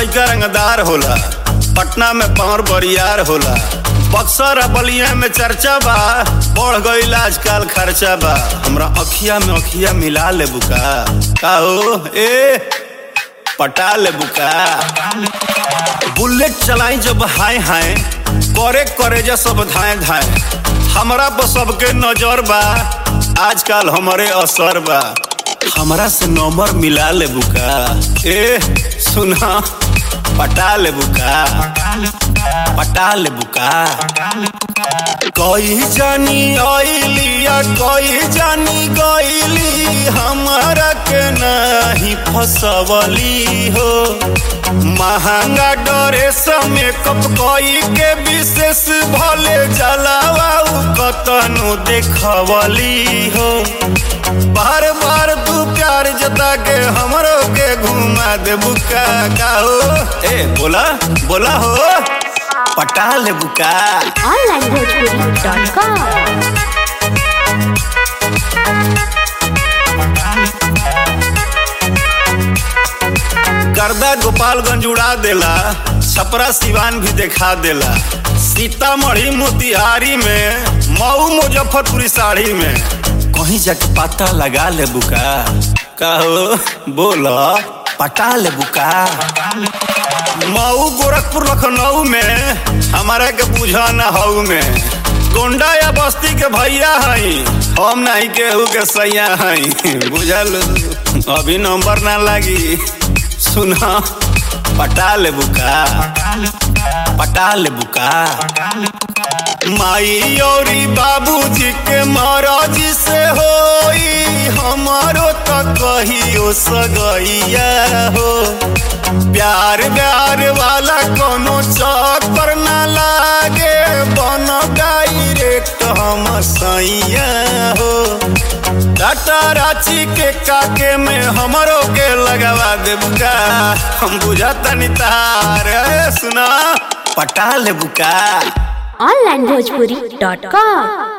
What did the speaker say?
लइका रंगदार होला पटना में पावर बरियार होला बक्सर आ बलिया में चर्चा बा बढ़ गईल आजकल खर्चा बा हमरा अखिया में अखिया मिला ले बुका का हो ए पटा ले बुका बुलेट चलाई जब हाय हाय करे करे जा सब धाए धाए हमरा पर सबके नजर बा आजकल हमारे असर बा हमरा से नंबर मिला ले बुका ए सुना पटा ले बुका पटा ले बुका कोई जानी आइलिया कोई जानी गईली हमारा के नहीं फसवली हो महंगा ड्रेस मेकअप कोई के विशेष भले जलावा कतनु देखवली हो बार बार तू प्यार जता के हमरो के घुमा दे बुका का हो ए बोला बोला हो पटा ले बुका onlinebhojpuri.com गर्दा गोपालगंज उड़ा देला छपरा सिवान भी देखा देला सीतामढ़ी मोतिहारी में मऊ मुजफ्फरपुरी साड़ी में कहीं जाके पता लगा ले बुका कहो बोला पटा ले बुका मऊ गोरखपुर लखनऊ में हमारा के बुझा न हऊ में गोंडा या बस्ती के भैया हई हम नहीं केहू के सैया हई बुझल अभी नंबर ना लगी सुना पटा ले बुका पटा ले बुका माई औरी बाबूजी के महाराजी से होई हमारो तो कहियो सगैया हो प्यार प्यार वाला कोनो चौक पर ना लागे बन डायरेक्ट हम सैया हो टाटा रांची के काके में हमरो के लगवा दे बुका हम बुझाता नहीं तार ए, सुना पटा ले बुका onlinebhojpuri.com